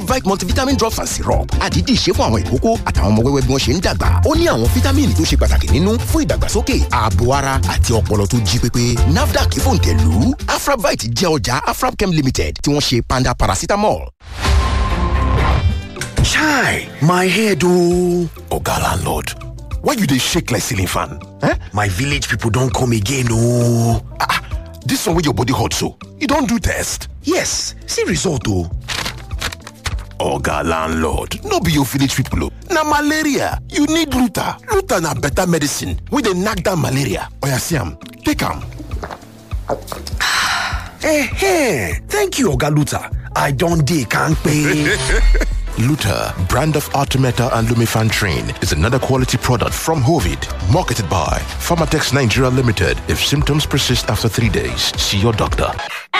Afravite multivitamin drops and syrup àdídì ṣe fún àwọn ìkókó àtàwọn ọmọ wẹ́wẹ́ bí wọ́n ṣe ń dàgbà ó ní àwọn fítámìnì tó ṣe pàtàkì nínú fún ìdàgbàsókè ààbò ara àti ọpọlọ tó jí pépé nafdac fòǹtẹ̀lù Afravite jẹ́ ọjà Afrabchem limited tí wọ́n ṣe panda paracetamol. Chai, my head oh. Oga landlord, why you dey shake like ceiling fan? Eh? My village people don come again oh. Ah, this one wey your body hot so, you don do test? Yes, see result oh. Oga landlord, no be your village people oh. Na malaria, you need Luta. Luta na better medicine wey dey knack down malaria. Oya see am, take am. Eh, thank you Oga Luta. I don dey kampe. Luta, brand of Artemeta and Lumifantrin, is another quality product from Hovid, marketed by Pharmatex Nigeria Limited. If symptoms persist after three days, see your doctor.